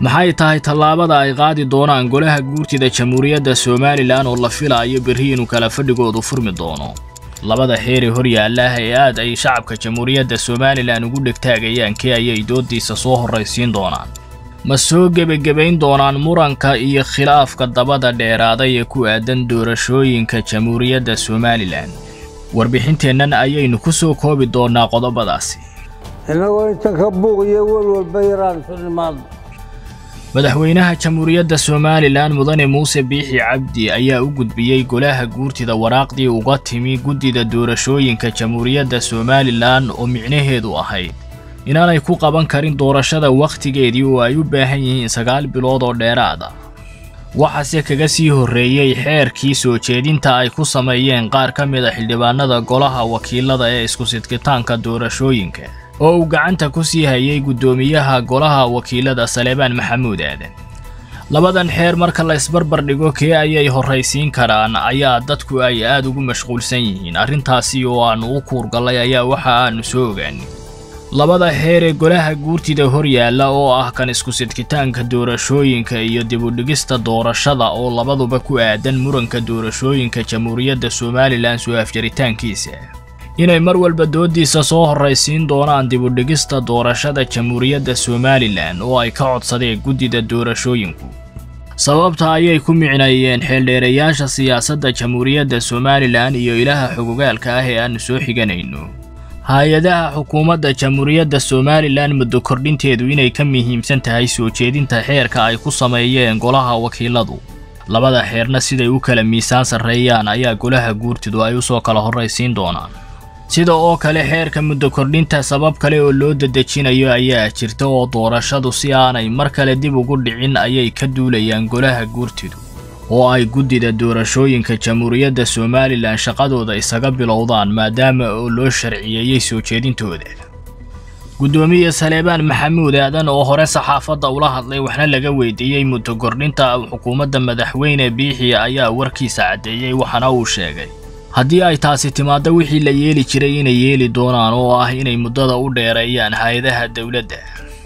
maxay tahay tallaabada ay qaadi doonaan golaha guurtida jamhuuriyadda somalilan oo la filaayo berri inuu kala fadhigoodu furmi doono labada xeer ee hor yaalaah ee aad ay shacabka jamhuuriyadda somalilan ugu dhegtaagayaan kee ayay doodiisa soo horraysiin doonaan ma soo gebagabayn doonaan muranka iyo khilaafka dabada dheeraaday ee ku aadan doorashooyinka jamhuuriyadda somalilan warbixinteennan ayaynu ku soo koobi doonnaa qodobadaasi innagoo inta ka buuq iyo welwalba yaraan isu nimaadno madaxweynaha jamhuuriyadda somalilan mudane muuse biixi cabdi ayaa u gudbiyey golaha guurtida waraaqdii uga timi guddida doorashooyinka jamhuuriyadda somalilan oo micnaheedu ahayd inaanay ku qaban karin doorashada wakhtigeedii oo ay u baahan yihiin sagaal bilood oo dheeraada waxaase kaga sii horreeyey xeerkii soo jeedinta ay ku sameeyeen qaar ka mid a xildhibaanada golaha wakiilada ee isku sidkitaanka doorashooyinka oo uu gacanta ku sii hayay guddoomiyaha golaha wakiilada saleebaan maxamuud aadan labadan xeer marka la isbarbar dhigo kee ayay horraysiin karaan ayaa dadku ay aad ugu mashquulsan yihiin arrintaasi oo aannu u kuurgallay ayaa waxa aannu soo ogaanay labada xeer ee golaha guurtida hor yaalla oo ah kan isku sidkitaanka doorashooyinka iyo dibudhigista doorashada oo labaduba ku aadan muranka doorashooyinka jamhuuriyadda somalilan soo afjaritaankiisa inay mar walba doodiisa soo horraysiin doonaan dibudhigista doorashada jamhuuriyadda somalilan oo ay ka codsadeen guddida doorashooyinku sababta ayay ku micneeyeen xeeldheerayaasha siyaasadda jamhuuriyadda somalilan iyo ilaha xogogaalka ah ee aannu soo xiganayno hay-adaha xukuumadda jamhuuriyadda somalilan muddo kordhinteedu inay ka muhiimsan tahay soo jeedinta xeerka ay ku sameeyeen golaha wakiiladu labada xeerna siday u kala miisaan sarreeyaan ayaa golaha guurtidu ay u soo kala horraysiin doonaan sida oo kale xeerka muddo kordhinta sabab kale oo loo dadejinayo ayaa jirta oo doorashadu si aanay mar kale dib ugu dhicin ayay ka duulayaan golaha guurtidu oo ay guddida doorashooyinka jamhuuriyadda somalilan shaqadooda isaga bilowdaan maadaama oo loo sharciyeeyey soo jeedintooda guddoomiye saleebaan maxamuud aadan oo hore saxaafadda ula hadlay waxna laga weydiiyey muddo kordhinta xukuumadda madaxweyne biixi ayaa warkiisa caddeeyey waxaana uu sheegay haddii ay taasi timaaddo wixii la yeeli jiray inay yeeli doonaan oo ah inay muddada u dheereeyaan hay-adaha dowladda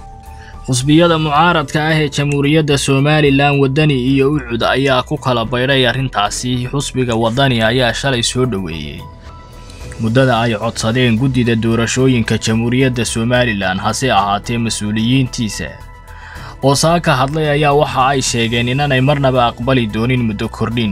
xusbiyada mucaaradka ah ee jamhuuriyadda somalilan waddani iyo ucud ayaa ku kala baydhay arrintaasi xusbiga waddani ayaa shalay soo dhoweeyey muddada ay codsadeen guddida doorashooyinka jamhuuriyadda somalilan hase ahaatee mas-uuliyiintiisa oo saaka hadlay ayaa waxa ay sheegeen inaanay marnaba aqbali doonin muddo kordhin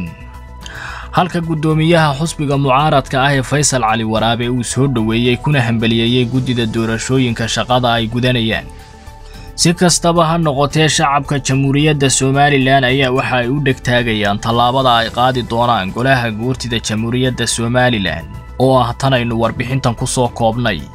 halka guddoomiyaha xusbiga mucaaradka ah ee faysal cali waraabe uu soo dhoweeyey kuna hambaliyeeyey guddida doorashooyinka shaqada ay gudanayaan si kastaba ha noqotee shacabka jamhuuriyadda somalilan ayaa waxa ay u dhegtaagayaan tallaabada ay qaadi doonaan golaha guurtida jamhuuriyadda somalilan oo ah tanaynu warbixintan ku soo koobnay